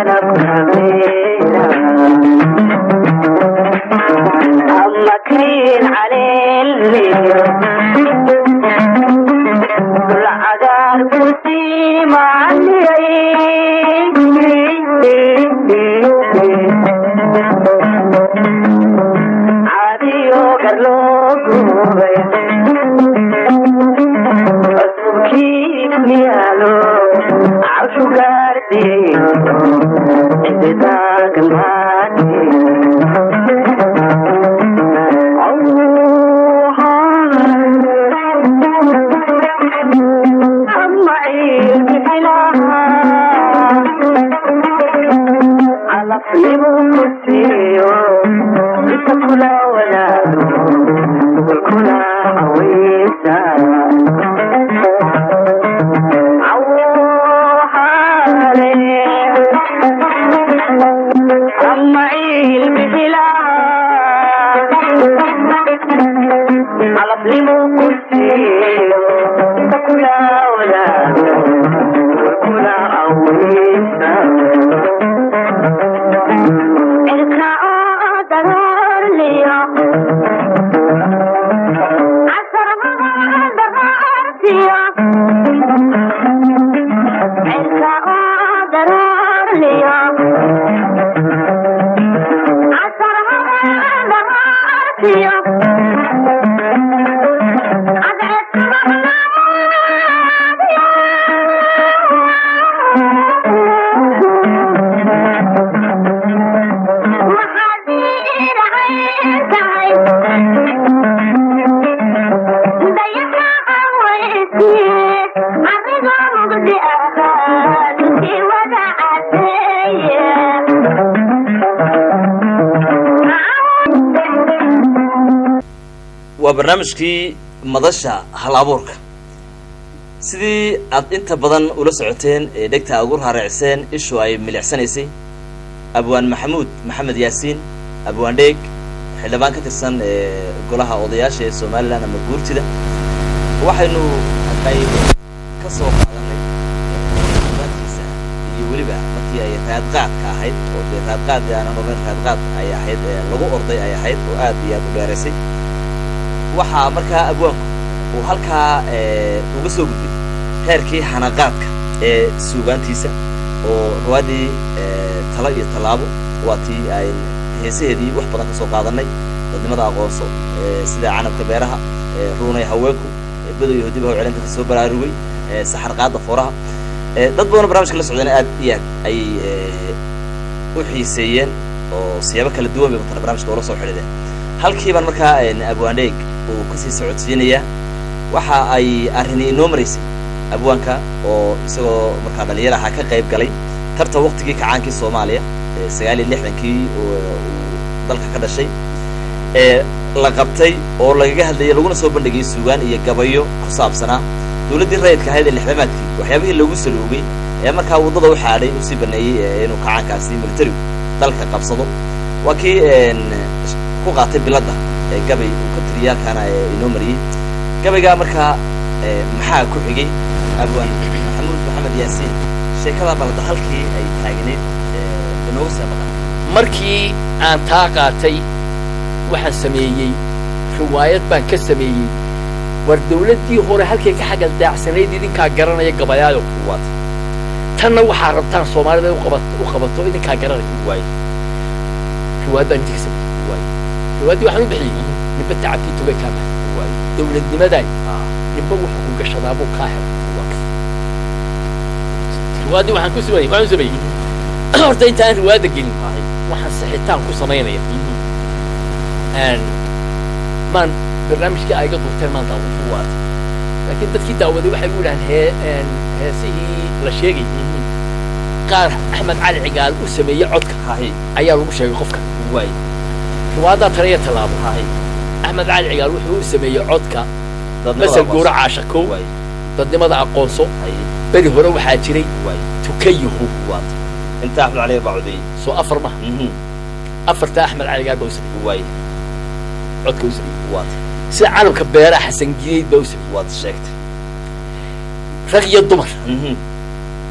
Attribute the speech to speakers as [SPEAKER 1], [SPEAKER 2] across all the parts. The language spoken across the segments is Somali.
[SPEAKER 1] waa barnaamijkii madasha hal abuurka sidii aad inta badan ula socoteen ee dhegta ugu raareecseen ishu ay milicsanaysay abwaan maxamuud maxamed yaasiin abwaan dheeg xildhibaan ka tirsan ee golaha odayaasha ee somalilan ama guurtida waxaynu qayb ka soo qaadanay baadkiisa iyo weliba markii ay raadqaadka ahayd oo dee raadqaad aanan ogeyn raadqaad ay ahayd ee lagu orday ay ahayd oo aad iyo aad u dheeraysay waxaa markaa abwaanku uu halkaa uga soo gudbay heerkii xanaqaadka ee suugaantiisa oo ruwaaddii talo iyo tallaabo waa tii ay heesaheedii wax badan ka soo qaadanay dadnimada aqoonso sida canabka beeraha ruunay haweenku badow iyo hodiba hawcelinta ka soo baraarugay saxar qaada fooraha dad badanoo barnamijka la socdana aad iyo aad ayay u xiiseeyeen oo siyaabo kala duwan bay matala barnamijka ula soo xidhiideen halkiibaan markaa abwaandheeg uu kasii socodsiinayaa waxa ay arrini inoo maraysay abwaanka oo isagoo markaa dhalinyar ahaa ka qayb galay tartan waktigii kacaankii soomaaliya sagaal iyo lixdankii uu dalka ka dhashay ee la qabtay oo lagaga hadlayay laguna soo bandhigay suugaan iyo gabayo ku saabsanaa dawladdii rayidka ahayd ee lixdamaadkii waxyaabihii lagu saloogay ee markaa waddada u xaadhay usii baneeyey inuu kacaankaasi militarigu dalka qabsado waa kii ku qaatay biladda ee gabay uu ka tiriyay halkaana inoo mariyey gabaygaa markaa maxaa ku xigay abwaan maxamuud maxamed yaasiin sheekadaa balada halkii ay taagneyd inooga sii maqan
[SPEAKER 2] markii aan taa qaatay waxaan sameeyey riwaayad baan ka sameeyey war dawladdii hore halkay ka xagal daacsanayd idinkaa garanaya gabayaayo
[SPEAKER 1] waat
[SPEAKER 2] tanna waxaa rabtaan soomaalida u qabat u qabato idinkaa garanaya
[SPEAKER 1] waay
[SPEAKER 2] riwaayad baan idinka sameeyey
[SPEAKER 1] waay
[SPEAKER 2] riwaayaddii waxaan u bixiyey ninba tacabkii tugay kaa bahay
[SPEAKER 1] waay
[SPEAKER 2] dawladnimaday
[SPEAKER 1] ah
[SPEAKER 2] ninba wuxuu ku gashadaa buu kaa helay riwaayaddii waxaan ku sameeyey waxaan u sameeyey horta intaan riwaayadda gelin waxaan sixitaan ku samaynaya maan barnaamijkii ayga duurteen maan daawan
[SPEAKER 1] waat
[SPEAKER 2] laakiin dadkii daawaday waxay u yidhahaan hee heesihii la sheegay qaar axmed cali cigaal u sameeyey codka
[SPEAKER 1] hahi
[SPEAKER 2] ayaa lagu sheegay qofka
[SPEAKER 1] waay
[SPEAKER 2] riwaayaddaa tale iyo tallaabo
[SPEAKER 1] hahi
[SPEAKER 2] axmed cali cigaal wuxuu u sameeyey codka
[SPEAKER 1] dadnimada
[SPEAKER 2] masal
[SPEAKER 1] aqoonsi.
[SPEAKER 2] guura caashakow
[SPEAKER 1] waay
[SPEAKER 2] dadnimada aqoonso
[SPEAKER 1] hahi
[SPEAKER 2] beri hore waxaa jiray
[SPEAKER 1] waay
[SPEAKER 2] tukayihu
[SPEAKER 1] waat inta axmed cali baa codeeyey
[SPEAKER 2] soo afar maha
[SPEAKER 1] mhm
[SPEAKER 2] afarta axmed cali cigaal baa u sameeyey
[SPEAKER 1] waay
[SPEAKER 2] codka u sameeyey
[SPEAKER 1] waat
[SPEAKER 2] sida canabka beeraha xasan gideyd baa u sameeyey
[SPEAKER 1] waad sheegtay
[SPEAKER 2] rag iyo dumar
[SPEAKER 1] mhm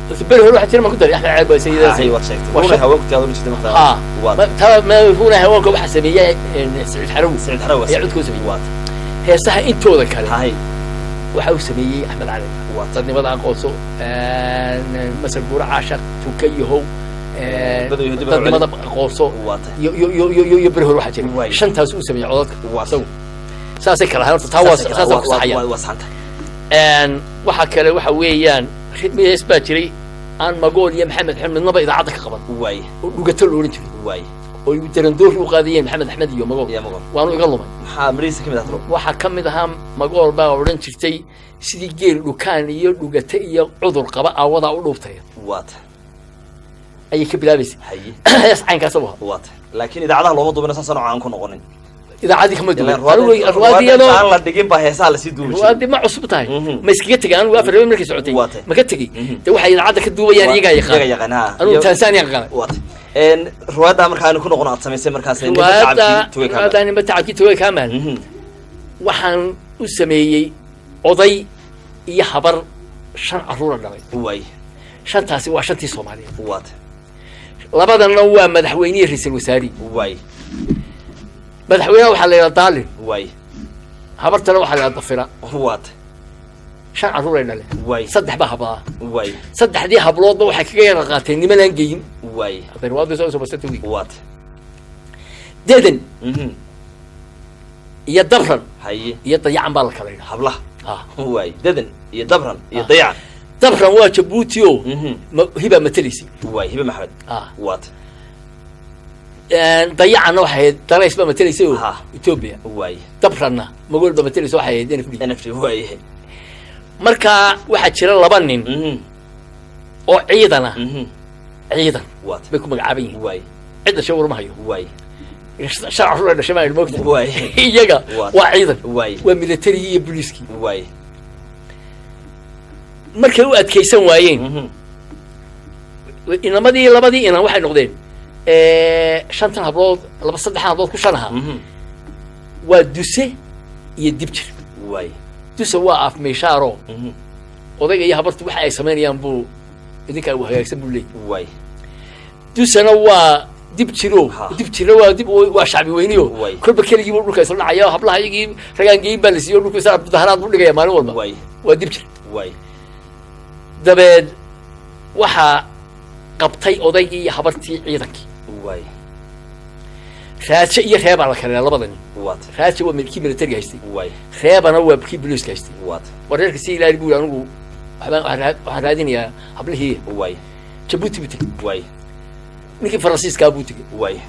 [SPEAKER 2] beri hore waxaa jira ma ku daray axmed ceeb baa sayidada
[SPEAKER 1] hay waad sheegtay
[SPEAKER 2] Waa
[SPEAKER 1] una
[SPEAKER 2] shak-
[SPEAKER 1] haweenku tiyaado ma jirta markaa
[SPEAKER 2] haa
[SPEAKER 1] waad
[SPEAKER 2] ma- taa mahuuna haweenka waxaa sameeyey saciid xarawi
[SPEAKER 1] sicid xarawa
[SPEAKER 2] ayaa codkoo sameeyey
[SPEAKER 1] waad
[SPEAKER 2] heesaha intooda kale
[SPEAKER 1] hay
[SPEAKER 2] waxa uu sameeyey axmed cali
[SPEAKER 1] waad
[SPEAKER 2] dadnimada aqoonso masal buura caashaq tuka yahow
[SPEAKER 1] Dad iyo dib
[SPEAKER 2] dadnimada aqoonso
[SPEAKER 1] waad
[SPEAKER 2] iyo iyo iyo iyo iyo iyo beri hore waxaa jira
[SPEAKER 1] Waay.
[SPEAKER 2] shantaas uu sameeyey codadka
[SPEAKER 1] waad
[SPEAKER 2] isagu saasay kala ahayn horta taa waa saasaan ku saxayaan
[SPEAKER 1] waa saxanta
[SPEAKER 2] Een, waxa kale waxa weeyaan hees baa jiray aan magool iyo maxamed axmed midnaba idaacadda ka qaban
[SPEAKER 1] waay
[SPEAKER 2] oo dhugato la odhan jiray
[SPEAKER 1] waay
[SPEAKER 2] oo darandoori u qaadayeen maxamed axmed iyo magool
[SPEAKER 1] yaa maqan
[SPEAKER 2] waanu iga lumay
[SPEAKER 1] maxaa mariisa ka mid ah tiro
[SPEAKER 2] waxaa ka mid ahaa magool baa odhan jirtay sidii geel dhukaan iyo dhugate iyo cudur qaba aawadaa u dhuubtaya
[SPEAKER 1] waad
[SPEAKER 2] ayay ka bilaabaysay
[SPEAKER 1] haye
[SPEAKER 2] hees caynkaas u ahaa
[SPEAKER 1] waad laakiin idaacadaha looma duubina saas nooca aan ku noqonin
[SPEAKER 2] idaacaddii kama duwan
[SPEAKER 1] Ilaan
[SPEAKER 2] anigu
[SPEAKER 1] ruwaadda-
[SPEAKER 2] ruwaadda iyadoo
[SPEAKER 1] aan la dhigin baa heesaha lasii duubi jiray
[SPEAKER 2] ruwaaddi ma cusub tahay
[SPEAKER 1] Mhm.
[SPEAKER 2] ma iskaga tegay anigu afar habeen markay socotay
[SPEAKER 1] Waa tahay.
[SPEAKER 2] ma ka tegey
[SPEAKER 1] Mhm.
[SPEAKER 2] de waxay idaacadda ka duubayaan iyagaa
[SPEAKER 1] iyaga
[SPEAKER 2] yaqaan
[SPEAKER 1] yaqaan ha
[SPEAKER 2] anigu
[SPEAKER 1] Iyo-
[SPEAKER 2] tansaaniya qaqanay
[SPEAKER 1] waad een ruwaadda markaa aynu ku noqon aad samaysay markaas ninka
[SPEAKER 2] ruwaadda
[SPEAKER 1] shacabkii tugay ka
[SPEAKER 2] ruwaadda nimba tacabkii togay kaamaan
[SPEAKER 1] mhm
[SPEAKER 2] waxaan u sameeyey oday iyo habar shan carruura dhalay
[SPEAKER 1] waay
[SPEAKER 2] shantaasi waa shantii soomaaliyeed
[SPEAKER 1] waad
[SPEAKER 2] labadanna waa madaxweynihi ra-iisul wasaari
[SPEAKER 1] waay
[SPEAKER 2] madaxweynaha waxaa la yidhaha daalin
[SPEAKER 1] waay
[SPEAKER 2] habartana waxaa la yidhaha dafira
[SPEAKER 1] waad
[SPEAKER 2] shan carruuray dhale
[SPEAKER 1] waay
[SPEAKER 2] saddex baa hablaha
[SPEAKER 1] waay
[SPEAKER 2] saddexdii habloodba waxay kaga yara qaateen nimanaan geyin
[SPEAKER 1] waay
[SPEAKER 2] hadday ruwaadda soo soo basata wey
[SPEAKER 1] waad
[SPEAKER 2] dedan
[SPEAKER 1] mhm
[SPEAKER 2] iyo dabran
[SPEAKER 1] haye
[SPEAKER 2] iyo dayacan baa la kala yidhaha
[SPEAKER 1] hablaha
[SPEAKER 2] Ah.
[SPEAKER 1] waay dadan iyo dabran iyo
[SPEAKER 2] Ah.
[SPEAKER 1] dayacan
[SPEAKER 2] dabran waa jabuuti o
[SPEAKER 1] mhm
[SPEAKER 2] ma- hibaa matelaysay
[SPEAKER 1] waay hibe maxamed
[SPEAKER 2] Ah.
[SPEAKER 1] waad
[SPEAKER 2] dayacanna waxay ahayd dalays baa matelaysay o
[SPEAKER 1] Ha.
[SPEAKER 2] etoobiya
[SPEAKER 1] waay
[SPEAKER 2] dabranna magool baa mateleysa waxay ahayd nfd
[SPEAKER 1] nft waay
[SPEAKER 2] marka waxaa jira laba nin
[SPEAKER 1] mhm
[SPEAKER 2] oo ciidan ah
[SPEAKER 1] mhm
[SPEAKER 2] ciidan
[SPEAKER 1] waad
[SPEAKER 2] bay ku magacaaban yihiin
[SPEAKER 1] waay
[SPEAKER 2] cid dhashay warma hayo
[SPEAKER 1] waay
[SPEAKER 2] shan carruur ay dhashay maa moogta
[SPEAKER 1] waay
[SPEAKER 2] iyaga
[SPEAKER 1] Waa-
[SPEAKER 2] waa ciidan
[SPEAKER 1] waay
[SPEAKER 2] waa militarigii iyo booliiskii
[SPEAKER 1] waay
[SPEAKER 2] markay u adkaysan waayeen
[SPEAKER 1] mhm
[SPEAKER 2] inamadii labadii inan waxay noqdeen shantan hablood laba saddexan hablood ku shan ahaa
[SPEAKER 1] mhm
[SPEAKER 2] waa duse iyo dibjir
[SPEAKER 1] waay
[SPEAKER 2] duse waa af meeshaaro
[SPEAKER 1] mhm
[SPEAKER 2] odayga iyo habartu waxa ay samaynayaan buu idinkaa u hagaagsan buu leeyahy
[SPEAKER 1] waay
[SPEAKER 2] dusena waa dib jiro
[SPEAKER 1] Ha.
[SPEAKER 2] dib jiro waa dib waa shacbi weyniyo
[SPEAKER 1] Way.
[SPEAKER 2] kolba keligii buu dhulka isla dhacaya hablaha iyagii ragaan geyin baa la siiyo dhulka isla mudaharaad buu dhigaya maalin walba
[SPEAKER 1] waay
[SPEAKER 2] waa dib jir
[SPEAKER 1] waay
[SPEAKER 2] dabeed waxaa qabtay odaygii iyo habartii ciidankii
[SPEAKER 1] waay
[SPEAKER 2] raaje iyo reebaa la kaleeya labada nin
[SPEAKER 1] waad
[SPEAKER 2] raaje waa kii militariga haystay
[SPEAKER 1] waay
[SPEAKER 2] reebana waa kii boliiska haystay
[SPEAKER 1] waad
[SPEAKER 2] wareerka si ilaali buu anigu waxbaan- waxaan raad- waxaan raadinayaa hablihii
[SPEAKER 1] waay
[SPEAKER 2] jabuuti buu tegey
[SPEAKER 1] waay
[SPEAKER 2] ninkii faransiiskaa buu tegey
[SPEAKER 1] waay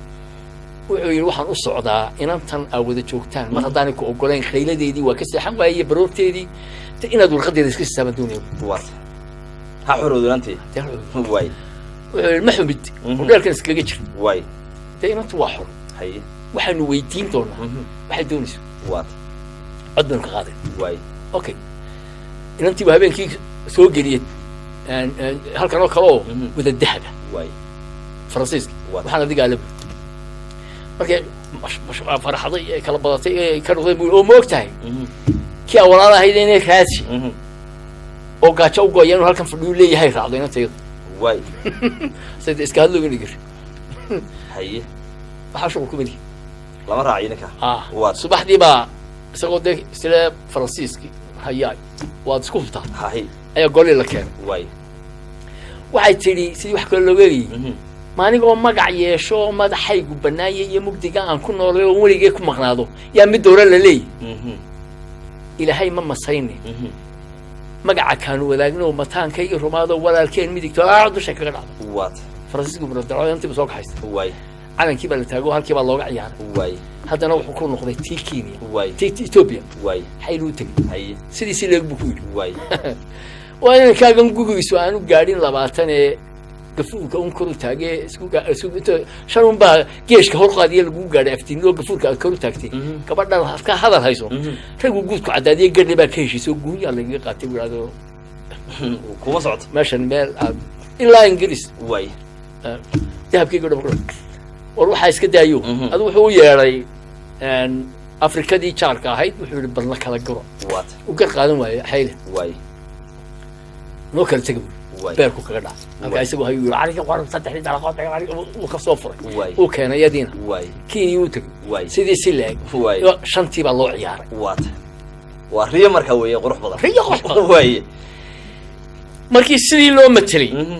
[SPEAKER 2] wuxuu yidhi waxaan u socdaa inantan aa wada joogtaan mar haddaanay ku ogolayn khayladeedii waa ka seexan waayey baroorteedii de inaad warqadeeda iska sisaaban doonaya
[SPEAKER 1] waad ha xorowdulantee
[SPEAKER 2] Dee wuxuu
[SPEAKER 1] waay
[SPEAKER 2] yidhi ma xumid
[SPEAKER 1] Mhm.
[SPEAKER 2] hudheelkan iskaga jir
[SPEAKER 1] waay
[SPEAKER 2] dee inantu waa xor
[SPEAKER 1] haye
[SPEAKER 2] waxaanu weydiin doonaa
[SPEAKER 1] mhm
[SPEAKER 2] waxay doonayso
[SPEAKER 1] waad
[SPEAKER 2] cod baynu ka qaaday
[SPEAKER 1] waay
[SPEAKER 2] okay inantii baa habeenkii soo geliyey een, een, halkan oo kale oo
[SPEAKER 1] Mhm.
[SPEAKER 2] wada dahaba
[SPEAKER 1] waay
[SPEAKER 2] faransiiska
[SPEAKER 1] Waa.
[SPEAKER 2] waxaan adigaa la markay mash- mash- faraxday ee kala badatay ee ka noqdeen buu oo ma og tahay
[SPEAKER 1] mhm
[SPEAKER 2] kii aan walaal ahayd inay raadsi
[SPEAKER 1] mhm
[SPEAKER 2] oo gaajo u gooya inuu halkan fadhiyu leeyahay raacdo inantayda
[SPEAKER 1] waay
[SPEAKER 2] sayda iska hadlooga dhigir
[SPEAKER 1] haye
[SPEAKER 2] waxaa shuqul ku melihi
[SPEAKER 1] lama raaciyo ninka
[SPEAKER 2] ah
[SPEAKER 1] Waa.
[SPEAKER 2] subaxdii baa isagoo dee isle faransiiski hayaay waad isku hubtaa
[SPEAKER 1] haye
[SPEAKER 2] ayaa golii la keenay
[SPEAKER 1] waay
[SPEAKER 2] waxay tidhi sidii wax kale looga eegayey
[SPEAKER 1] mhm
[SPEAKER 2] maaligoo magac yeesho oo madaxaygu bannaaya iyo mugdiga aan ku noolay oo weligee ku maqnaado yaa mid dowra la leeyahy
[SPEAKER 1] mhm
[SPEAKER 2] ilaahay ma masayne
[SPEAKER 1] mhm
[SPEAKER 2] magaca kaanu wadaagno mataankayga rumaado walaalkeen midigto aa dusha kaga dhacdo
[SPEAKER 1] waad
[SPEAKER 2] faransiisku muradaraantiiba soo kaxaystay
[SPEAKER 1] waay
[SPEAKER 2] calankii baa la taago halkii baa looga ciyaaray
[SPEAKER 1] waay
[SPEAKER 2] haddana wuxuu ku noqday tii kenya
[SPEAKER 1] waay
[SPEAKER 2] tii tii etoobiya
[SPEAKER 1] waay
[SPEAKER 2] xayluu tegey
[SPEAKER 1] haye
[SPEAKER 2] sidiisi leeg buu ku yidhi
[SPEAKER 1] waay
[SPEAKER 2] waa inankaagan gugigiisu aanu gaadhin labaatan ee gafuurka un koru taagee isku gaa- isku inta shan un baa geeshka hor qaadiya lagu gaadhay aftiinoo gafuurka aad koru taagtay
[SPEAKER 1] Mhm.
[SPEAKER 2] gabadhan ka hadal hayso
[SPEAKER 1] Mhm.
[SPEAKER 2] raggu guudku caddaadiye gadhe baa ka heshiisay oo guunyaa lagaga qaatay buu idhahdo
[SPEAKER 1] kuma socoto
[SPEAKER 2] meeshan meel aad ilaa ingiriis
[SPEAKER 1] waay
[SPEAKER 2] ah, dahabkayga dhab war waxaa iska daayo
[SPEAKER 1] Mhm.
[SPEAKER 2] adu wuxuu u yeedhay een, afrikadii jaarka ahayd wuxuu yihi bal la kala garo
[SPEAKER 1] waad
[SPEAKER 2] u gar qaadan waaye xayle
[SPEAKER 1] waay
[SPEAKER 2] noo kala tega buuri
[SPEAKER 1] Waay.
[SPEAKER 2] beerku kaga dhaca halkaa
[SPEAKER 1] Waay.
[SPEAKER 2] isagoo hayuu yiri aniga waran saddexdii dalaqood aniga uu ka soo furay
[SPEAKER 1] Waay.
[SPEAKER 2] uu keenay yadiina
[SPEAKER 1] waay
[SPEAKER 2] kenya uu tegay
[SPEAKER 1] Waay.
[SPEAKER 2] sidii si leeg
[SPEAKER 1] Waay.
[SPEAKER 2] shantii baa loo ciyaaray
[SPEAKER 1] waata waa riyo markaa weeye qurux badan
[SPEAKER 2] Riyo qurux badan.
[SPEAKER 1] waaye
[SPEAKER 2] markii sidii loo matelay
[SPEAKER 1] Mhm.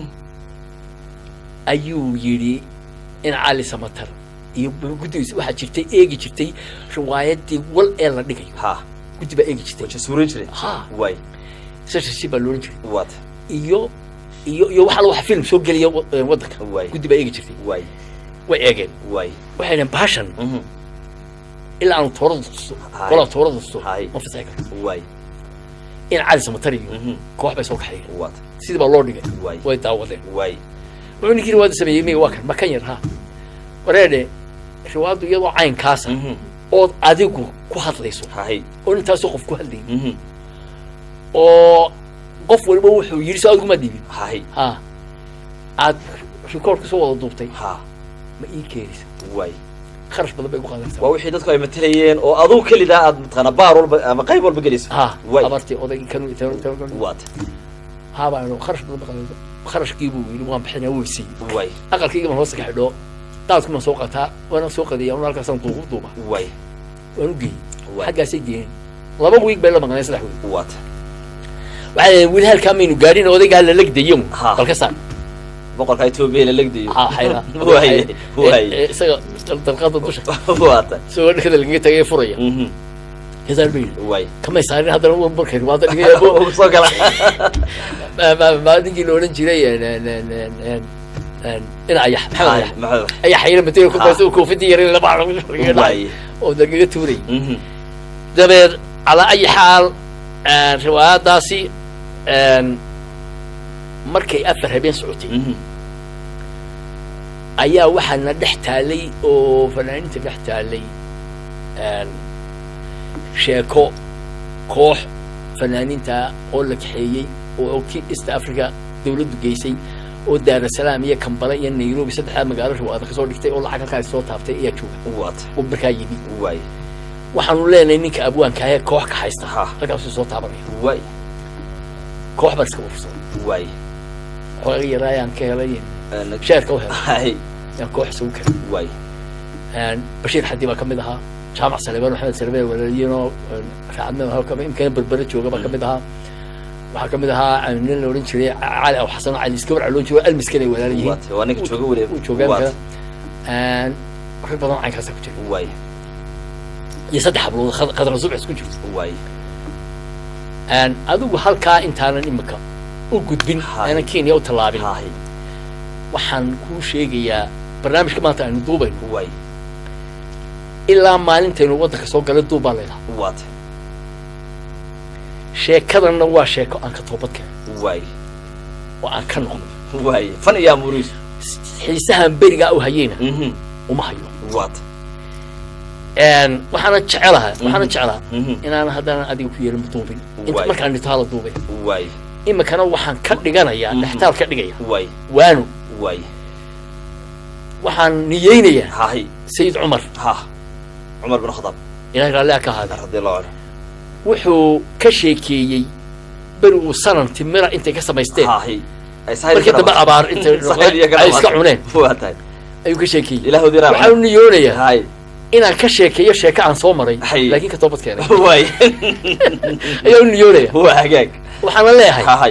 [SPEAKER 2] ayuu yidhi in cali samatar iyo guddigiisa waxaa jirtay eegi jirtay riwaayadii wal ee la dhigayo
[SPEAKER 1] ha
[SPEAKER 2] guddi baa eegi jirtay
[SPEAKER 1] waja suurin jiray
[SPEAKER 2] ha
[SPEAKER 1] waay
[SPEAKER 2] ssi baa loolan jiray
[SPEAKER 1] waata
[SPEAKER 2] iyo iyo iyo waxa la waxa film soo geliya wa- ee waddanka
[SPEAKER 1] Waay.
[SPEAKER 2] guddi baa eegi jirtay
[SPEAKER 1] waay
[SPEAKER 2] way eegeen
[SPEAKER 1] waay
[SPEAKER 2] waxay dhaheen baashan
[SPEAKER 1] Mhm.
[SPEAKER 2] ilaa aanu toorada tusto
[SPEAKER 1] Hay.
[SPEAKER 2] golaa toorada tusto
[SPEAKER 1] Hay.
[SPEAKER 2] ma fasaxi karto
[SPEAKER 1] waay
[SPEAKER 2] in cali samatar iyo
[SPEAKER 1] Mhm.
[SPEAKER 2] koox bay soo kaxeeyeen
[SPEAKER 1] waata
[SPEAKER 2] sidii baa loo dhigay
[SPEAKER 1] Waay.
[SPEAKER 2] way daawadeen
[SPEAKER 1] waay
[SPEAKER 2] wuxuu ninkii riwaayadda sameeyey miga waa kan ma kan yar ha wareedhe riwaayaddu iyadoo caynkaasa
[SPEAKER 1] Mhm.
[SPEAKER 2] ood adigu ku hadlayso
[SPEAKER 1] hahay
[SPEAKER 2] oo intaasoo qof ku hadlayay
[SPEAKER 1] Mhm.
[SPEAKER 2] oo qof waliba wuxuu yidhi soo adiguma dhiibin
[SPEAKER 1] hahay
[SPEAKER 2] ha aad rikoorka soo wada duubtay
[SPEAKER 1] ha
[SPEAKER 2] ma ii keenaysa
[SPEAKER 1] waay
[SPEAKER 2] kharash badan bay ku qaadanaysaa
[SPEAKER 1] waa wixii dadku ay matalayeen oo aduu kelidaa aad mataqaana baar walba ama qayb walba gelayso
[SPEAKER 2] ha
[SPEAKER 1] waay
[SPEAKER 2] abartii oday kan
[SPEAKER 1] waata
[SPEAKER 2] haabaa kharash badan bay qaadanaysaa kharashkii buu yidhi waan bixinaa wuu siiyey
[SPEAKER 1] waay
[SPEAKER 2] aqalkayga baan hoosta ka xidhoo daadku baan soo qataa waana soo qadiya un halkaasaan duubu duuba
[SPEAKER 1] waay
[SPEAKER 2] waan u geeyey
[SPEAKER 1] Waay.
[SPEAKER 2] xaggaasay geeyeen laba wiig bay la maqneen saddex wiig
[SPEAKER 1] waata
[SPEAKER 2] waxay dhaheen weli halkaa maynu gaadhin odaygaa la legdayo
[SPEAKER 1] Ha.
[SPEAKER 2] balka saar
[SPEAKER 1] boqorka etoobiya la legdayo
[SPEAKER 2] ha xayra
[SPEAKER 1] waay waay
[SPEAKER 2] isaga dalqada dusha
[SPEAKER 1] waata
[SPEAKER 2] isagoo dhakada lagaga tagay furaya
[SPEAKER 1] Mhm.
[SPEAKER 2] heesaan bay yidhi
[SPEAKER 1] waay
[SPEAKER 2] kamay saarin haddana wa markay riwaada dhigaya
[SPEAKER 1] Ugu soo gala
[SPEAKER 2] maa ninkii la odhan jiray en- en- en- en- en- en- in ayax maxamed
[SPEAKER 1] Haay,
[SPEAKER 2] ayax
[SPEAKER 1] maxamed
[SPEAKER 2] ayax xayra matega ku
[SPEAKER 1] Ha.
[SPEAKER 2] baysa koofidii yarin laba lagaga dhacay
[SPEAKER 1] waay
[SPEAKER 2] oo lagaga tuurayay
[SPEAKER 1] Mhm.
[SPEAKER 2] dabeed calaa ayi xaal riwaayadaasi markay afar habeen socotay
[SPEAKER 1] Mhm.
[SPEAKER 2] ayaa waxaana dhex taalay oo fanaaniinta dhex taalay sheeko koox fanaaniinta oo la kaxeeyey oo ki east africa dawladdu geysay oo daarasalaam iyo kambale iyo nairobi saddexdaa magaalo riwaayada kasoo dhigtay oo lacag halkaas soo taabtay ayaa jooga
[SPEAKER 1] waata
[SPEAKER 2] oo markaa yimi
[SPEAKER 1] waay
[SPEAKER 2] waxaanu leenahay ninka abwaanka ahee koox ka haysta
[SPEAKER 1] Ha.
[SPEAKER 2] halkaasuu soo taabanaya
[SPEAKER 1] waay
[SPEAKER 2] koox baan iska urursaday
[SPEAKER 1] waay
[SPEAKER 2] xooga yaraayaan ka helay
[SPEAKER 1] Een,
[SPEAKER 2] sheerka u helay
[SPEAKER 1] haay
[SPEAKER 2] yaan koox isugu keenay
[SPEAKER 1] waay
[SPEAKER 2] bashiir xadi baa ka mid ahaa jaamac salebaan maxamed salebaan walaaliyeenoo raacadnimo halka imkana berbere jooga baa ka mid ahaa waxaa ka mid ahaa nin la odhan jiray cali aw xasan oo cali iska warca loo jiro almiskan ay walaal yihiin
[SPEAKER 1] waata waa ninka jooga weliba
[SPEAKER 2] uu joogaa
[SPEAKER 1] Waata.
[SPEAKER 2] imkana rag badan oo caynkaasa ku jira
[SPEAKER 1] waay
[SPEAKER 2] iyo saddex hablood khad- khadra subcis ku jirto
[SPEAKER 1] waay
[SPEAKER 2] adigu halkaa intaanan imika u gudbin
[SPEAKER 1] Haay.
[SPEAKER 2] aanan kenya u tallaabin
[SPEAKER 1] haay
[SPEAKER 2] waxaan kuu sheegayaa barnaamijka maanta aynu duubayno
[SPEAKER 1] waay
[SPEAKER 2] ilaa maalintaynu waddanka soo galay duub baa leedaha
[SPEAKER 1] waata
[SPEAKER 2] sheekadanna waa sheeko aan ka toobad keenay
[SPEAKER 1] waay
[SPEAKER 2] oo aan ka noqdo
[SPEAKER 1] waay fan iyo amuriis
[SPEAKER 2] xiisahan berigaa u hayeyna
[SPEAKER 1] Mhm.
[SPEAKER 2] uma hayo
[SPEAKER 1] waata
[SPEAKER 2] waxaana jecelaha waxaana jeclaa
[SPEAKER 1] Mhm.
[SPEAKER 2] inaan haddana adiga ku yeelin duubin inta
[SPEAKER 1] Waay.
[SPEAKER 2] markaan dhito hala duubay
[SPEAKER 1] waay
[SPEAKER 2] imikana waxaan ka dhiganayaa
[SPEAKER 1] Mhm.
[SPEAKER 2] dhextaal ka dhigaya
[SPEAKER 1] waay
[SPEAKER 2] waano
[SPEAKER 1] waay
[SPEAKER 2] waxaan niyeynayaa
[SPEAKER 1] haay
[SPEAKER 2] sayid cumar
[SPEAKER 1] ha cumar bin khadaab
[SPEAKER 2] ilahay raalliha ka ahaada
[SPEAKER 1] radi allahu canhu
[SPEAKER 2] wuxuu ka sheekeeyey beri uu sanan timira intay ka samaysteen
[SPEAKER 1] haay ay sahayl
[SPEAKER 2] markii
[SPEAKER 1] ka
[SPEAKER 2] dambe
[SPEAKER 1] dhamaatay.
[SPEAKER 2] abaar intay
[SPEAKER 1] Sahayl iyo ka
[SPEAKER 2] ay iska
[SPEAKER 1] dhamaatay.
[SPEAKER 2] cuneen
[SPEAKER 1] waa tahay
[SPEAKER 2] ayuu ka sheekeeyey
[SPEAKER 1] ilaahoodii raaca
[SPEAKER 2] waxaan u niyoonayaa
[SPEAKER 1] haay
[SPEAKER 2] inaan ka sheekeeyo sheeko aan soo maray
[SPEAKER 1] Hay.
[SPEAKER 2] laakiin ka toobad keenay
[SPEAKER 1] waay
[SPEAKER 2] ayaa u niyoonaya
[SPEAKER 1] waa hagaag
[SPEAKER 2] waxaana leeyahay
[SPEAKER 1] hahay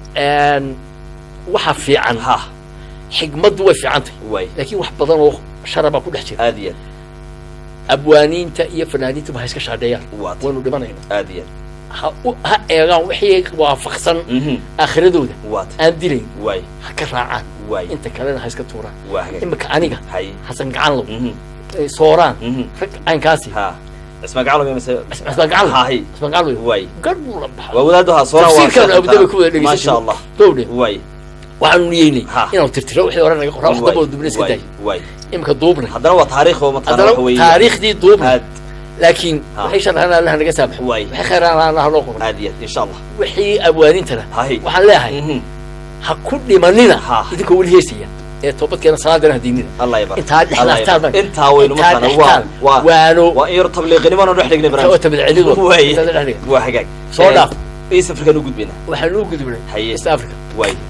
[SPEAKER 2] waxa fiican
[SPEAKER 1] ha
[SPEAKER 2] xigmaddu way fiican tahay
[SPEAKER 1] waay
[SPEAKER 2] laakiin wax badan oo sharabaa ku dhex jira
[SPEAKER 1] aad iyo
[SPEAKER 2] abwaaniinta iyo fanaaniintuba ha iska shaadheeyaan
[SPEAKER 1] aad waata
[SPEAKER 2] waynu dhimanayna
[SPEAKER 1] aad iyo
[SPEAKER 2] ha u- ha eegaan wixii waafaqsan
[SPEAKER 1] Mhm.
[SPEAKER 2] aakhiradooda
[SPEAKER 1] waata
[SPEAKER 2] aan dilayn
[SPEAKER 1] waay
[SPEAKER 2] ha ka raacaan
[SPEAKER 1] waay
[SPEAKER 2] inta kalena ha iska tuuraan
[SPEAKER 1] waa hagaag
[SPEAKER 2] imika aniga
[SPEAKER 1] hay
[SPEAKER 2] xasan gacan low
[SPEAKER 1] Mhm.
[SPEAKER 2] eh, sooraan
[SPEAKER 1] Mhm.
[SPEAKER 2] rag caynkaasi
[SPEAKER 1] ha ismaa gacalo mi mase
[SPEAKER 2] xasan gacan low
[SPEAKER 1] hahay
[SPEAKER 2] xasan gacan low
[SPEAKER 1] waay
[SPEAKER 2] gar buu la baxay
[SPEAKER 1] waa wadaadu ha soona
[SPEAKER 2] tafsiirkan abudabi ku wada
[SPEAKER 1] maasha
[SPEAKER 2] dhegeysan
[SPEAKER 1] allah
[SPEAKER 2] gowdhe
[SPEAKER 1] waay
[SPEAKER 2] waxaanu niyeynay
[SPEAKER 1] Ha.
[SPEAKER 2] inaanu tirtiro wixii hore naga qoraa wax damba oo dubna iska
[SPEAKER 1] waay
[SPEAKER 2] daay
[SPEAKER 1] waay
[SPEAKER 2] imika duubnay
[SPEAKER 1] haddana waa taariikh oo mataqaana
[SPEAKER 2] haddana
[SPEAKER 1] waxa weeye
[SPEAKER 2] taariikhdii duubnay
[SPEAKER 1] aad
[SPEAKER 2] laakiin
[SPEAKER 1] Ha.
[SPEAKER 2] waxay sharxaan allaha naga saamaxo
[SPEAKER 1] Waay.
[SPEAKER 2] waxay khayraan allaha loo qoray
[SPEAKER 1] aad iyo aad insha allah
[SPEAKER 2] wixii abwaanintana
[SPEAKER 1] hahay
[SPEAKER 2] waxaan leeyahay
[SPEAKER 1] Mhm.
[SPEAKER 2] ha ku dhimanina
[SPEAKER 1] Ha.
[SPEAKER 2] idinkoo weli heesaya ee toobadkeena salaadana hadiinina
[SPEAKER 1] allah yabar
[SPEAKER 2] intaa dhexlaaftaan baan
[SPEAKER 1] intaa weynu
[SPEAKER 2] intaa
[SPEAKER 1] mataqaana waa
[SPEAKER 2] dhextaan
[SPEAKER 1] waa
[SPEAKER 2] waano
[SPEAKER 1] waa in yar tabliiqinimo aan dhex dhignay
[SPEAKER 2] oo
[SPEAKER 1] barnaamij
[SPEAKER 2] tabadcelido
[SPEAKER 1] waay
[SPEAKER 2] intaa dhex dhiga
[SPEAKER 1] waa hagaag
[SPEAKER 2] Soo
[SPEAKER 1] Eh,
[SPEAKER 2] dhaaf.
[SPEAKER 1] ii safarkaan u gudbina
[SPEAKER 2] waxaan u gudubnay
[SPEAKER 1] Haye.
[SPEAKER 2] east africa
[SPEAKER 1] waay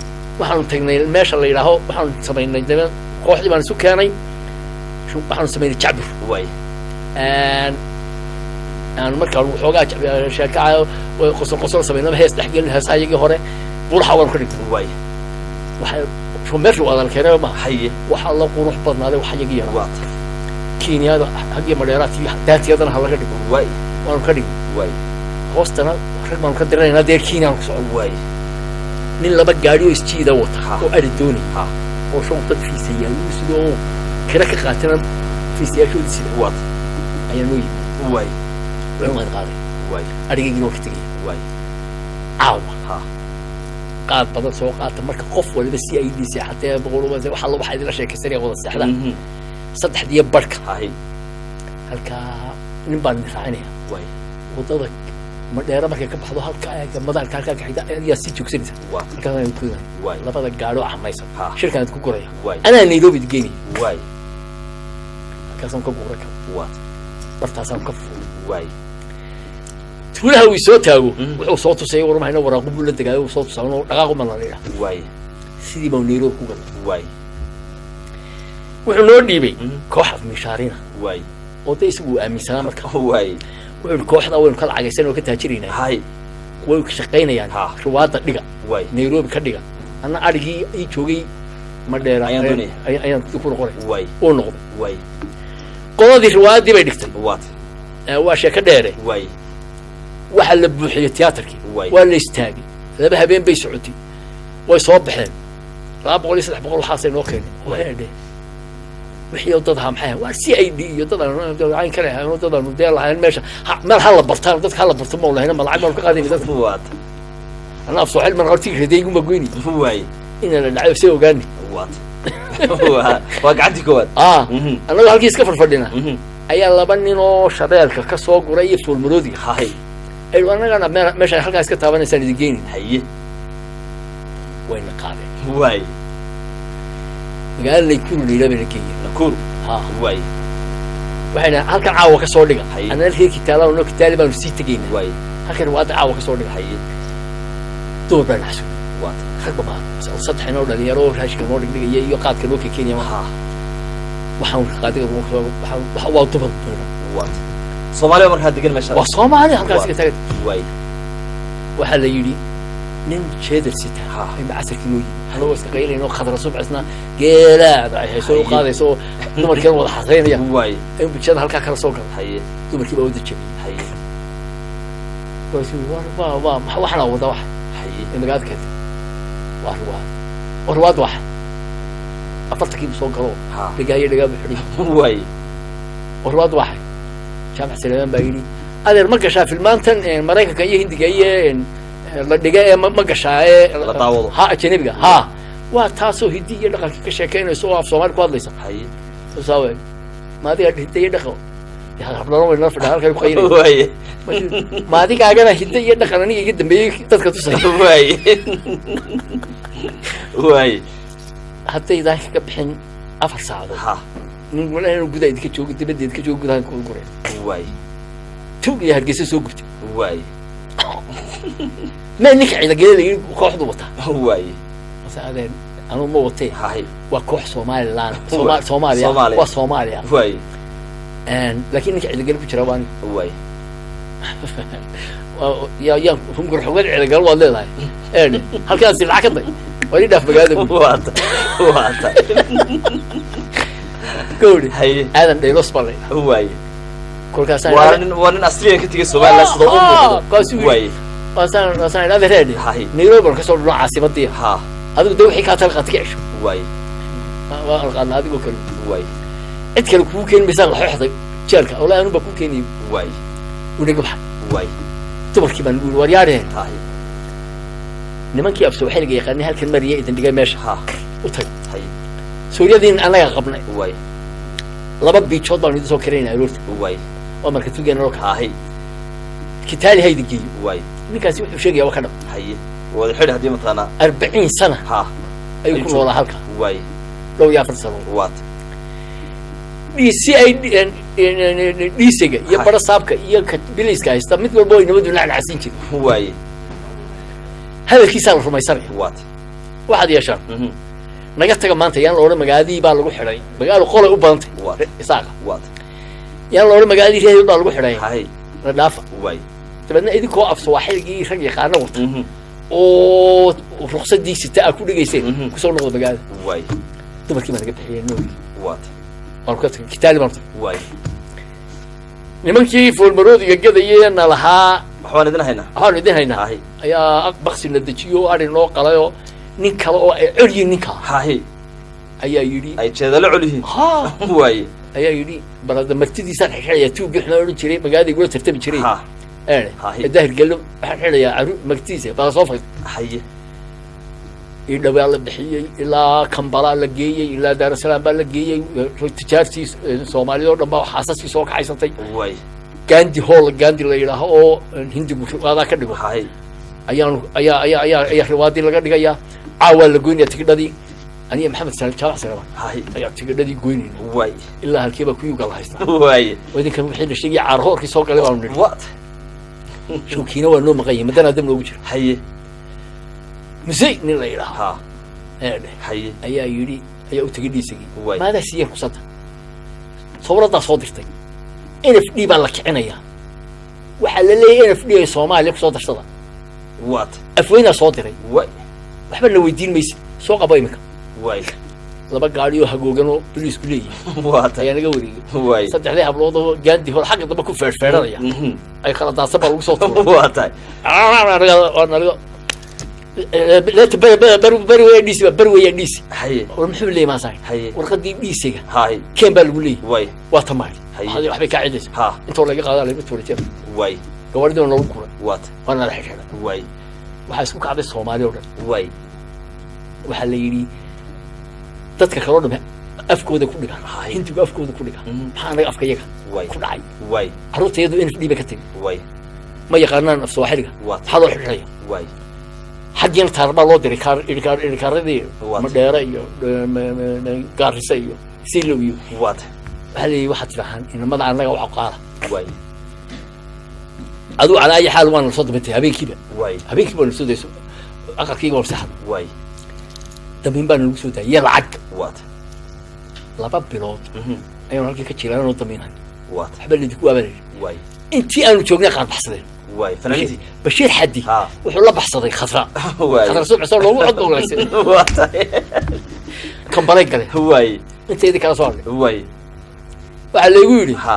[SPEAKER 2] waxaanu tagnay meesha la yidhaaho waxaanu samaynay dabe kooxdii baan isu keenay shu- waxaanu samaynay jacbur
[SPEAKER 1] waay
[SPEAKER 2] aan aan markaan waxoogaa jacbi- sheekacayo way qosol qosol samaynaba hees dhexgelin heesaha iyagii hore buuraha waan ka dhignay
[SPEAKER 1] waay
[SPEAKER 2] waxay shu meesha waa dalkeenaba maaha
[SPEAKER 1] haye
[SPEAKER 2] waxaa la qurux badnaaday wax iyagii yaraa
[SPEAKER 1] waa ta
[SPEAKER 2] kenyada haggii madheeraadkii daatiyadana ha laga dhigo
[SPEAKER 1] waay
[SPEAKER 2] waanu ka dhignay
[SPEAKER 1] waay
[SPEAKER 2] hoostana rag baanu ka diranaynaa deer kenyaan ku socon
[SPEAKER 1] waay
[SPEAKER 2] nin laba gaadhi oo isjiida wata
[SPEAKER 1] Ha.
[SPEAKER 2] oo ari doonay
[SPEAKER 1] ha
[SPEAKER 2] oo shan dad fiisayaal sida oo kira ka qaatana fiisayaashoodi sida
[SPEAKER 1] waa ta
[SPEAKER 2] ayaa noo yimi
[SPEAKER 1] waay
[SPEAKER 2] waan waan qaaday
[SPEAKER 1] waay
[SPEAKER 2] arigaygii waa ka tegaya
[SPEAKER 1] waay
[SPEAKER 2] caawa
[SPEAKER 1] ha
[SPEAKER 2] qaad badan soo qaata marka qof waliba si ay dhiisay xatee boqol waxa la waxa idila sheekaysanaya wada seexdaan
[SPEAKER 1] Mhm.
[SPEAKER 2] saddexdiyo barhka
[SPEAKER 1] haye
[SPEAKER 2] halkaa nin baan idin raacinaya
[SPEAKER 1] waay
[SPEAKER 2] wadada madheera markay ka baxdo halkaa eega madaarka halkaa ka xigta ayaa sii joogsanaysa
[SPEAKER 1] waa ta
[SPEAKER 2] halkaas aan ku
[SPEAKER 1] waay
[SPEAKER 2] labada gaadho camaysan
[SPEAKER 1] Ha.
[SPEAKER 2] shirkaan ku guraya
[SPEAKER 1] waay
[SPEAKER 2] anaa nairobi geynaya
[SPEAKER 1] waay
[SPEAKER 2] halkaasaan ka guura kara
[SPEAKER 1] waa ta
[SPEAKER 2] bartaasaan ka fuulay
[SPEAKER 1] waay
[SPEAKER 2] tuulaha uu soo taago
[SPEAKER 1] Mm.
[SPEAKER 2] wuxuu soo tusay warmahayna waraaqu buu la degaayo uu soo tusaa inuu dhaqaaqu ma la yidhaah
[SPEAKER 1] waay
[SPEAKER 2] sidii baa nairobi ku galay
[SPEAKER 1] waay
[SPEAKER 2] wuxuu noo dhiibay
[SPEAKER 1] Mm.
[SPEAKER 2] koox afmishaarina
[SPEAKER 1] waay
[SPEAKER 2] oo de isagu uu aaminsanaa marka
[SPEAKER 1] waay
[SPEAKER 2] wuxuu ihi kooxda waynu ka lacagaysan oo ka taajiraynaa
[SPEAKER 1] haye
[SPEAKER 2] way ka shaqaynayaan
[SPEAKER 1] Ha.
[SPEAKER 2] ruwaadda dhiga
[SPEAKER 1] waay
[SPEAKER 2] nairobi ka dhiga anna adhigii ii joogay madheera
[SPEAKER 1] Ayaan doonaya.
[SPEAKER 2] ayaan ayaan ku noqonay
[SPEAKER 1] waay
[SPEAKER 2] uu noqday
[SPEAKER 1] waay
[SPEAKER 2] qoladii riwaayaddii bay dhigtay
[SPEAKER 1] waa ta
[SPEAKER 2] ee waa sheeko dheere
[SPEAKER 1] waay
[SPEAKER 2] waxaa la buuxiyey tiyaatarkii
[SPEAKER 1] Waay.
[SPEAKER 2] waa la istaagay laba habeen bay socotay way soo baxeen laba boqol iyo saddex boqol waxaasay noo keenay waxay dheh wixii oo dad ahaa maxay ahayn? waa c i d iyo dad aan cayn kale ahayn oo dad aanu dee lahayn meesha ha- meel ha la bartaan dadka ha la barto ma lahayna ma lacag baanu ka qaadayna dadka
[SPEAKER 1] waa ta
[SPEAKER 2] anaa af soo xil man hortii radaygu ma goyni
[SPEAKER 1] waay
[SPEAKER 2] ina la dhacayo see ogaani
[SPEAKER 1] waa ta waa waa gacantii koowaad
[SPEAKER 2] ah
[SPEAKER 1] Mhm.
[SPEAKER 2] annagoo halkii iska farfadhina
[SPEAKER 1] Mhm.
[SPEAKER 2] ayaa laba nin oo shabeelka ka soo guray iyo foolmaroodiga
[SPEAKER 1] haye
[SPEAKER 2] ay annagana meel- meesha halkaa iska taabanaysaan idin geynin
[SPEAKER 1] haye
[SPEAKER 2] wayna qaadeen
[SPEAKER 1] waay
[SPEAKER 2] magaalada laykuru layidhaa bayna geeyeen
[SPEAKER 1] nakuru
[SPEAKER 2] ha
[SPEAKER 1] waay
[SPEAKER 2] waxayna halkan caawa ka soo dhiga
[SPEAKER 1] Haye.
[SPEAKER 2] annana reer kitaala no kitaali baanu sii tegayna
[SPEAKER 1] waay
[SPEAKER 2] halkan riwaayadda caawa ka soo dhiga
[SPEAKER 1] haye
[SPEAKER 2] dumar baa naxsu
[SPEAKER 1] waa ta
[SPEAKER 2] ragba maa saddex inoo dhalinyaro oo raashika noo dhigdhigaya iyo qaadka noo kekenya ma
[SPEAKER 1] ha
[SPEAKER 2] waxaan qaadiga waa dumar badan
[SPEAKER 1] waa ta soomaaliya markaa degan meesha
[SPEAKER 2] waa soomaali halkaas
[SPEAKER 1] Waa.
[SPEAKER 2] ka tagay
[SPEAKER 1] waay
[SPEAKER 2] waxaa la yidhi nin jeedar sita
[SPEAKER 1] Ha.
[SPEAKER 2] inba casarkii noo yimi anagoo iska qaylayno khadra subcisna geelaada ay hayso u
[SPEAKER 1] Haye.
[SPEAKER 2] qaadayso oo dumarkeena wada xasaynaya
[SPEAKER 1] waay
[SPEAKER 2] in bulshada halkaa kala soo gala
[SPEAKER 1] haye
[SPEAKER 2] dumarkii baa wada jabiyey
[SPEAKER 1] haye
[SPEAKER 2] waasu waa waa waa waxana wada wax
[SPEAKER 1] haye
[SPEAKER 2] ee magaalada keentay waa riwaad oo riwaad waxa afartankiibu soo galo
[SPEAKER 1] ha
[SPEAKER 2] dhegaayo dhegaabu xidhi
[SPEAKER 1] waay
[SPEAKER 2] oo riwaad waxa jaamac saleemaan baa yidhi adeer ma gashaa filmaantan een, maraykanka iyo hindiga iyo een, ee, la dhiga ee ma ma gashaa ee
[SPEAKER 1] La daawado.
[SPEAKER 2] ha ajanabiga ha waa taasoo hiddi iyo dhaqankii ka sheekaynayso oo af soomaali ku hadlaysa
[SPEAKER 1] haye
[SPEAKER 2] saawe ma adiga hidda iyo dhaqan habdhano way nala fadhiya halkay ku qaynay
[SPEAKER 1] waaye
[SPEAKER 2] ma adigaagana hidda iyo dhaqan aniga iga dambeeyey dadka tusay
[SPEAKER 1] waaye waaye
[SPEAKER 2] haddaydaan kaga bixin afar saacadood
[SPEAKER 1] ha
[SPEAKER 2] nin walahi inuu gudaha idinka joogo dibadda idinka joogo gudaha ku guray
[SPEAKER 1] waaye
[SPEAKER 2] tug iyo hargeysa soo gubtay
[SPEAKER 1] waaye
[SPEAKER 2] mee ninka ciidageeda la yidhi kooxdu wataa
[SPEAKER 1] waaye
[SPEAKER 2] mase adeen anuu ma watee
[SPEAKER 1] haye
[SPEAKER 2] waa koox somaliland
[SPEAKER 1] Waa.
[SPEAKER 2] Soma- soomaaliya
[SPEAKER 1] Soomaaliya.
[SPEAKER 2] waa soomaaliya
[SPEAKER 1] waaye
[SPEAKER 2] laakiin ninka ciidagale ku jira waan
[SPEAKER 1] waaye
[SPEAKER 2] yaa yaan rungur xogad ciidagal waad leedahay eedhe halkaasi lacag ka day waa ii dhaaf magaalada bu
[SPEAKER 1] waata waata
[SPEAKER 2] gawri
[SPEAKER 1] haye
[SPEAKER 2] aadan dhaylos baa laydhaa
[SPEAKER 1] waaye
[SPEAKER 2] kolkaasaan
[SPEAKER 1] waa nin waa nin asliyan ka tegay somaliland sida u
[SPEAKER 2] Ah, kaasuu
[SPEAKER 1] muuqdo
[SPEAKER 2] yidhi.
[SPEAKER 1] waaye
[SPEAKER 2] kaasaan kaasaan idhaa reedhe
[SPEAKER 1] Haye.
[SPEAKER 2] nairobi baan kasoo dhino caasimadii
[SPEAKER 1] ha
[SPEAKER 2] adigu de wixii kaa talqaad ka cesho
[SPEAKER 1] waaye
[SPEAKER 2] waa alqaadna adigoo kale
[SPEAKER 1] waaye
[SPEAKER 2] cid kale kugu keeni maysaan laxooxday jeelka walahi anuu baa kuu keenayay
[SPEAKER 1] waaye
[SPEAKER 2] unaga baxa
[SPEAKER 1] waaye
[SPEAKER 2] dumarkii baan ugu war yaareen
[SPEAKER 1] haye
[SPEAKER 2] nimankii afso waxaynaga yaqaanay halkan mariya idin dhigay meesha
[SPEAKER 1] ha
[SPEAKER 2] u tag
[SPEAKER 1] haye
[SPEAKER 2] suuryadiin annaga qabnay
[SPEAKER 1] waaye
[SPEAKER 2] laba biijood baanu idin soo karaynaa aroorta
[SPEAKER 1] waaye
[SPEAKER 2] waa marka tugeena loo kaa
[SPEAKER 1] haye
[SPEAKER 2] kitaali haydi geeyo
[SPEAKER 1] waaye
[SPEAKER 2] ninkaasi wuxuu sheegaya waa ka dhab
[SPEAKER 1] haye wada xidhi haddii mataqaanaa
[SPEAKER 2] arbaciin sana
[SPEAKER 1] ha
[SPEAKER 2] ayuu ku
[SPEAKER 1] Ayuu
[SPEAKER 2] noolaa halka
[SPEAKER 1] waaye
[SPEAKER 2] dhow iyo afar sano
[SPEAKER 1] waata
[SPEAKER 2] si ay dhiisiga iyo
[SPEAKER 1] Hay.
[SPEAKER 2] bara saabka iyo ka biliiska haysta mid walba way nabadu nacnacsin jiri
[SPEAKER 1] waaye
[SPEAKER 2] hadalkiisaa la rumaysanaya
[SPEAKER 1] waata
[SPEAKER 2] waxaad yeeshaan
[SPEAKER 1] Mhm.
[SPEAKER 2] naga taga maanta yaan la odhan magaaladii baa lagu xidhay magaalo qolay u badantay
[SPEAKER 1] Waa.
[SPEAKER 2] isaaqa
[SPEAKER 1] waad
[SPEAKER 2] yaan la odhan magaaladii reer baa lagu xidhay
[SPEAKER 1] hay
[SPEAKER 2] na dhaafa
[SPEAKER 1] waay
[SPEAKER 2] dabeedna idinkoo af sawaaxilgii rag yaqaana wata
[SPEAKER 1] Mhm.
[SPEAKER 2] oo ruqsadii sita aa ku dhigayseen
[SPEAKER 1] Mhm.
[SPEAKER 2] kusoo noqda magaalada
[SPEAKER 1] waay
[SPEAKER 2] dumarkii baa naga bixiyeen noogi
[SPEAKER 1] waad
[SPEAKER 2] waan ka tagay kitaali baan tagay
[SPEAKER 1] waay
[SPEAKER 2] nimankii foolmaroodiga gadayeena lahaa
[SPEAKER 1] waxbaan idin haynaa
[SPEAKER 2] waxaanu idin haynaa
[SPEAKER 1] hay
[SPEAKER 2] ayaa baksi la dejiyo oo adhin loo qalayoo nin kale oo ay colyiin ninkaa
[SPEAKER 1] hay
[SPEAKER 2] ayaa yidhi
[SPEAKER 1] ay jeedalo col yihiin
[SPEAKER 2] ha
[SPEAKER 1] waaye
[SPEAKER 2] ayaa yidhi balada martidiisaan xidhaya tuuggii xuma odhan jiray magaalada igula tartami jiray
[SPEAKER 1] ha
[SPEAKER 2] eene
[SPEAKER 1] Hahi.
[SPEAKER 2] ee daahir gello waxaan xidhayaa caru martidiisa baa soo fag
[SPEAKER 1] haye
[SPEAKER 2] ii dhawaa la bixiyey ilaa kambalaa la geeyey ilaa daarasalaam baa la geeyey tijaartii eh, soomaalida oo dhan baa xaasaskii soo kaxaysatay
[SPEAKER 1] waay
[SPEAKER 2] gandi hall gandi la yidhaaho oo eh, hindigu riwaadaa ka dhigo
[SPEAKER 1] hay
[SPEAKER 2] ayaanu ayaa ayaa ayaa ayaa riwaadii laga dhigayaa caawaa la goynaya tigidhadii aniga maxamed salim jaamac salama
[SPEAKER 1] hay
[SPEAKER 2] ayaa tigidhadii goynayna
[SPEAKER 1] waay
[SPEAKER 2] ilaa halkiiba kuyuga la haystaa
[SPEAKER 1] waaye
[SPEAKER 2] oo idinkan wixii la sheegaya caarhoorkii soo galay baanu nidhi
[SPEAKER 1] waad
[SPEAKER 2] showkiina waa noo maqan yahay madanaa dam loogu jira
[SPEAKER 1] haye
[SPEAKER 2] musey nin la yidhaaho
[SPEAKER 1] ha
[SPEAKER 2] ee dheh
[SPEAKER 1] haye
[SPEAKER 2] ayaa yidhi ayaa u tegay dhiisagii
[SPEAKER 1] Waay.
[SPEAKER 2] maadaa siiyeen ruqsadda sawraddaa soo dirtay n f d baa la kicinayaa waxaa la leeyahay n f d ay soomaaliya kusoo darsada
[SPEAKER 1] waad
[SPEAKER 2] afweynaa soo diray
[SPEAKER 1] waay
[SPEAKER 2] waxba na weydiin maysid soo qabo iminka
[SPEAKER 1] waay
[SPEAKER 2] laba gaadhi oo hagoogan oo boliisku leeyihin
[SPEAKER 1] waad
[SPEAKER 2] ayaa naga wareegay
[SPEAKER 1] waay
[SPEAKER 2] saddexdii hablood oo gaandi hor xagga dambe ku feerfeeranaya
[SPEAKER 1] Mhm.
[SPEAKER 2] ay kala daadsan baa lagu soo tuuray
[SPEAKER 1] waa tahay
[SPEAKER 2] leeta beri beri beri weya dhiisi beri weya dhiisi
[SPEAKER 1] haye
[SPEAKER 2] war muxuu leeyahay maasahay
[SPEAKER 1] Haye.
[SPEAKER 2] warqadii dhiisiga
[SPEAKER 1] hay
[SPEAKER 2] keen baa lagu leeyahay
[SPEAKER 1] waay
[SPEAKER 2] waa tamaari
[SPEAKER 1] Haye.
[SPEAKER 2] waxaad- waxbay kaa cidaysa
[SPEAKER 1] ha
[SPEAKER 2] intoo laga qaadaa laga tuuray jeer
[SPEAKER 1] waay
[SPEAKER 2] gabadhidiina lagu kuray
[SPEAKER 1] waad
[SPEAKER 2] waana la xidhiidhay
[SPEAKER 1] waay
[SPEAKER 2] waxaa isku kacday soomaali oo dhan
[SPEAKER 1] waay
[SPEAKER 2] waxaa la yidhi dadka kaloo dhame afkooda ku dhiga
[SPEAKER 1] Haye.
[SPEAKER 2] hindigu afkooda ku dhiga
[SPEAKER 1] Mhm.
[SPEAKER 2] maxaa anaga afka yaga
[SPEAKER 1] waay
[SPEAKER 2] ku dhacay
[SPEAKER 1] waay
[SPEAKER 2] carruurta iyadu n f d ba ka tegi
[SPEAKER 1] waay
[SPEAKER 2] ma yaqaanaan af sooxiliga
[SPEAKER 1] Waa.
[SPEAKER 2] maxaa loo xidhiidhaya
[SPEAKER 1] waay
[SPEAKER 2] xaggiina taar baa loo diray kaar idhikaar idhikaaradii
[SPEAKER 1] Waa.
[SPEAKER 2] madheere iyo eh, ma- ma- ma- gaarisa iyo silow iyo
[SPEAKER 1] waad
[SPEAKER 2] waxaa leeyahy waxaad tidhahaan inamada annaga waxa qaala
[SPEAKER 1] waay
[SPEAKER 2] adigu calaa ayi xaal waana lasoo dambantay habeenkiiba
[SPEAKER 1] waay
[SPEAKER 2] habeenkiiba waa lasoo dayso aqalkiiga waa saxda
[SPEAKER 1] waay
[SPEAKER 2] dambiin baana lagu soo daayay iyo lacag
[SPEAKER 1] waad
[SPEAKER 2] laba bilood
[SPEAKER 1] Mhm.
[SPEAKER 2] ayaanu halkii ka jilaanoo damiinay
[SPEAKER 1] waad
[SPEAKER 2] waxba ladinku waabanayay
[SPEAKER 1] waay
[SPEAKER 2] intii aanu joognay qaar baxsadeen
[SPEAKER 1] waay fanaaniintii
[SPEAKER 2] bashiir xaddi
[SPEAKER 1] Ha.
[SPEAKER 2] wuxuu la baxsaday khadra
[SPEAKER 1] waay
[SPEAKER 2] khadra subxisoo loogu cod oglaysay
[SPEAKER 1] waa tahay
[SPEAKER 2] kambalay galeen
[SPEAKER 1] waay
[SPEAKER 2] inteedii kala soo hadhay
[SPEAKER 1] waay
[SPEAKER 2] waxaa laygu yidhi
[SPEAKER 1] ha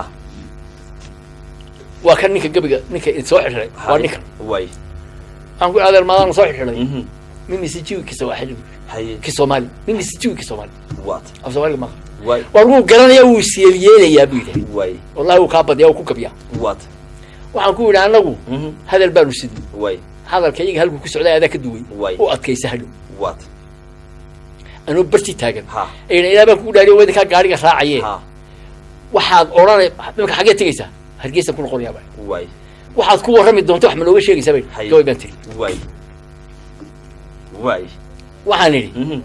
[SPEAKER 2] waa kan ninka gebiga ninka soo xidhiday waa
[SPEAKER 1] Haye.
[SPEAKER 2] ninkan
[SPEAKER 1] waay
[SPEAKER 2] aan ku adeer maadaana soo xidhiday
[SPEAKER 1] Mhm.
[SPEAKER 2] mimi sijiwi kisa waa xidhi
[SPEAKER 1] haye
[SPEAKER 2] ki soomaali mimi sijiwi ki soomaali
[SPEAKER 1] waad
[SPEAKER 2] af soomaaliga maaha
[SPEAKER 1] waay
[SPEAKER 2] waa lagu garanayaa wuu siyeelyeelayaa buu yidhahay
[SPEAKER 1] waay
[SPEAKER 2] wallahi wuu kaa badiyaa wuu ku gabiyaa
[SPEAKER 1] waad
[SPEAKER 2] waxaan ku yidhi annagu
[SPEAKER 1] Mhm.
[SPEAKER 2] hadal baanu sidnay
[SPEAKER 1] waay
[SPEAKER 2] hadalka iyaga halkuu ku socday adaa ka duway
[SPEAKER 1] Waay.
[SPEAKER 2] u adkaysa hadhow
[SPEAKER 1] waad
[SPEAKER 2] anuu barti taagan
[SPEAKER 1] Ha.
[SPEAKER 2] ayna ilaa baan kugu dhaariyo wadinkaa gaariga raacaye
[SPEAKER 1] ha
[SPEAKER 2] waxaad odhanay imika xaggee tegaysaa hargeysa ku noqonayaa baa
[SPEAKER 1] waay
[SPEAKER 2] waxaad ku warrami doonta wax ma nooga sheegaysaa bay
[SPEAKER 1] Haye.
[SPEAKER 2] gabay baan tiri
[SPEAKER 1] waay waay
[SPEAKER 2] waxaan idhi
[SPEAKER 1] Mhm.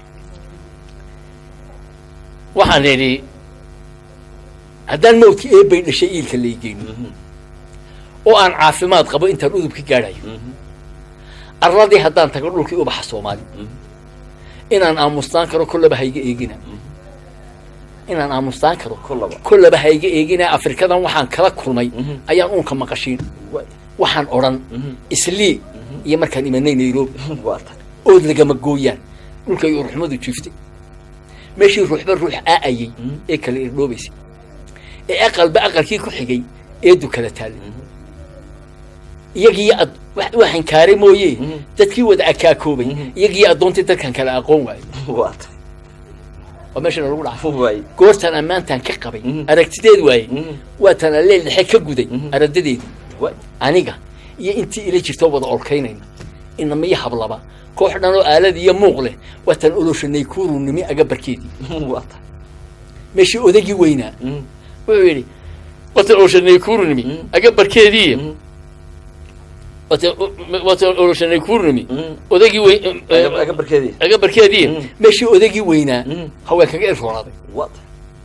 [SPEAKER 2] waxaan idhi haddaan mawdka eebbay dhashay iilka laygeyni
[SPEAKER 1] Mhm.
[SPEAKER 2] oo aan caafimaad qabo intaan udubka gaadhayo
[SPEAKER 1] Mhm.
[SPEAKER 2] arladii haddaan tago dhulkii ubaxa soomaali
[SPEAKER 1] Mhm.
[SPEAKER 2] inaan aamustaan karo kollaba hayga eegina inaan aamustaan karo
[SPEAKER 1] Kollaba.
[SPEAKER 2] kollaba hayga eegina afrikadan waxaan kala kulmay
[SPEAKER 1] Mhm.
[SPEAKER 2] ayaan uunka maqashiin
[SPEAKER 1] waay
[SPEAKER 2] waxaan odhan
[SPEAKER 1] Mhm.
[SPEAKER 2] islii iyo markaan imanay nairobi
[SPEAKER 1] waa tahay
[SPEAKER 2] ood lagama gooyaan dhulkay uruxmadu jiiftay meeshii ruuxba ruux aa'ayey
[SPEAKER 1] Mhm.
[SPEAKER 2] ee kala irdhoobaysay ee aqalba aqalkii ku xigay eedu kala taallay iyagii ad wax waxaan kaare mooye
[SPEAKER 1] Mhm.
[SPEAKER 2] dadkii wada akaakoobay
[SPEAKER 1] Mhm.
[SPEAKER 2] iyagii addoontii dadkan kala aqoon waayey
[SPEAKER 1] waa tahay
[SPEAKER 2] waa meeshana lagu dhacay
[SPEAKER 1] waay
[SPEAKER 2] goortaan ammaantaan ka qabay
[SPEAKER 1] Mhm.
[SPEAKER 2] aragtideed waayey
[SPEAKER 1] Mhm.
[SPEAKER 2] waataan alleel dhexe ka guday
[SPEAKER 1] Mhm.
[SPEAKER 2] aradadeedu
[SPEAKER 1] waay
[SPEAKER 2] aniga iyo intii ila jirtoo wada olkaynayna inamiyo hablaba koox dhan oo aalad iyo muuq leh waataan oloshanay kuurunimi agabarkeedii
[SPEAKER 1] waa tahay
[SPEAKER 2] meeshii odagii weynaa
[SPEAKER 1] Mhm.
[SPEAKER 2] wuxuu yidhi waataan oloshanay kuurunimi
[SPEAKER 1] Mhm.
[SPEAKER 2] agabarkeedii
[SPEAKER 1] Mhm.
[SPEAKER 2] waataan waataan oloshanay kuurunimi
[SPEAKER 1] Mhm.
[SPEAKER 2] odagii weyn
[SPEAKER 1] Aga- aga barkeedii
[SPEAKER 2] agabarkeedii
[SPEAKER 1] Mhm.
[SPEAKER 2] meeshii odagii weynaa
[SPEAKER 1] Mhm.
[SPEAKER 2] haweenkaga erroonaaday
[SPEAKER 1] waa tahay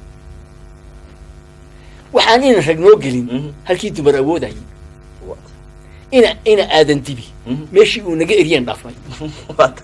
[SPEAKER 2] waxaan ina rag noo gelin
[SPEAKER 1] Mhm.
[SPEAKER 2] halkii dumar awoodayay
[SPEAKER 1] waa tahay
[SPEAKER 2] ina ina aadan dibi
[SPEAKER 1] Mhm.
[SPEAKER 2] meeshii uu naga eryeen dhaafnay
[SPEAKER 1] waa tahay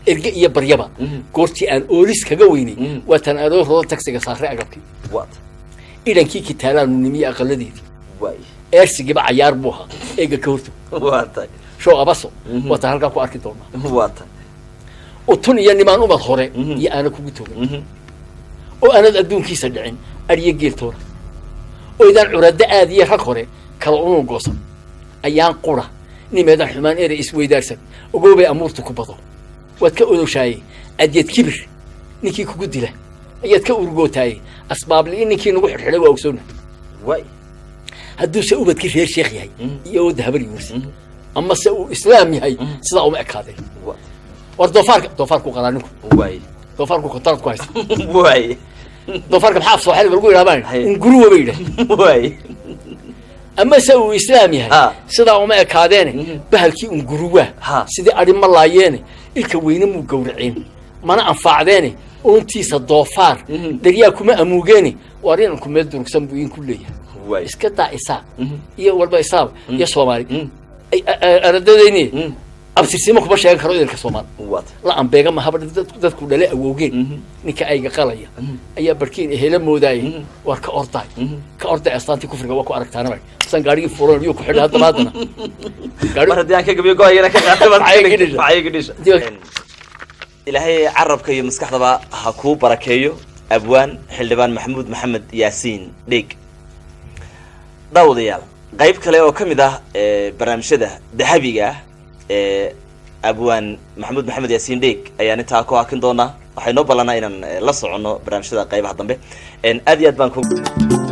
[SPEAKER 2] erge iyo baryaba
[SPEAKER 1] Mhm.
[SPEAKER 2] goortii aan oolis kaga weynay
[SPEAKER 1] Mhm.
[SPEAKER 2] waa tan anoo rodo tagsiga saaray agabkii
[SPEAKER 1] waata
[SPEAKER 2] idhankii kitaalaanu nimiye aqaladeedii
[SPEAKER 1] waay
[SPEAKER 2] eersigiiba cayaar buu ahaa eega ka hortog
[SPEAKER 1] waata
[SPEAKER 2] show abaso
[SPEAKER 1] Mhm.
[SPEAKER 2] waa tan halkaa ku arki doonaa
[SPEAKER 1] waata
[SPEAKER 2] utun iyo nimaan umad hore
[SPEAKER 1] Mhm.
[SPEAKER 2] iyo aana kugu togan
[SPEAKER 1] Mhm.
[SPEAKER 2] oo aanad adduunkiisa dhicin adhiyo geeltoona oo idaan curaddo aad iyo rag hore kala unuu goosan ayaan qura nimeedan xumaan ere isweydaarsan ogoobay amuurtu ku bado waad ka odoshaaye adyad kibir ninkii kugu dila ayaad ka urgootaaye asbaabli-in ninkii nagu xidhxidhay waa ogsoona
[SPEAKER 1] waay
[SPEAKER 2] hadduuse ubadkii reer sheekh yahay
[SPEAKER 1] Mhm.
[SPEAKER 2] iyo ooda habar yuursi
[SPEAKER 1] Mhm.
[SPEAKER 2] ama se uu islaam yahay sidaa uma ekaadeen
[SPEAKER 1] waata
[SPEAKER 2] war doofaarka doofaarku qalaa ninku
[SPEAKER 1] waay
[SPEAKER 2] doofaarku kontarad ku haysta
[SPEAKER 1] waay
[SPEAKER 2] doofaarka maxaa af sooxaliga lagu yidhahdaan
[SPEAKER 1] Hay.
[SPEAKER 2] unguruwa bay yidhaah
[SPEAKER 1] waay
[SPEAKER 2] ama se uu islaam yahay
[SPEAKER 1] Ha.
[SPEAKER 2] sidaa uma ekaadeene
[SPEAKER 1] Mhm.
[SPEAKER 2] bahalkii unguruwaa
[SPEAKER 1] Ha.
[SPEAKER 2] sidii adhi ma laayeene ilka weyne muu gowraceen mana anfaacdeene oontiisa doofaar
[SPEAKER 1] Mhm.
[SPEAKER 2] daryaa kuma amuugeene waar inanku meel durugsan buu idinku leeyahay
[SPEAKER 1] waay
[SPEAKER 2] iska daa isaaq
[SPEAKER 1] Mhm.
[SPEAKER 2] iyo walba isaaq iyo soomaali
[SPEAKER 1] Mhm.
[SPEAKER 2] ay- a- a- aradadayni
[SPEAKER 1] Mhm.
[SPEAKER 2] abtirsimo kuma sheegan karo idinka soomaali
[SPEAKER 1] waata
[SPEAKER 2] la ambeega mahaba dad- dadku dhale awowgeen
[SPEAKER 1] Mhm.
[SPEAKER 2] ninka ayga qalaya
[SPEAKER 1] Mhm.
[SPEAKER 2] ayaa barkiin ehela moodaayay
[SPEAKER 1] Mhm.
[SPEAKER 2] war ka ordaay
[SPEAKER 1] Mhm.
[SPEAKER 2] ka orday astaantii kufriga waa ku aragtaanaba san gaarigii furan yuu ku xidhay haddaba haddana
[SPEAKER 1] mar haddii aan ka gabiyo go-ayana ka qaatay baad
[SPEAKER 2] Maxay iga dhisha?
[SPEAKER 1] maxay iga dhisha
[SPEAKER 2] Diba-
[SPEAKER 1] ilaahay carabka iyo maskaxdaba ha kuu barakeeyo abwaan xildhibaan maxamuud maxamed yaasiin dheeg daawadayaal qayb kale oo ka mid ah ee barnaamijyada dahabiga ah ee abwaan maxamuud maxamed yaasiin dheeg ayaan intaa ku hakin doonaa waxay noo ballanaa inaan eh, la soconno barnaamijyada qaybaha dambe En, aad iyo aad baan ku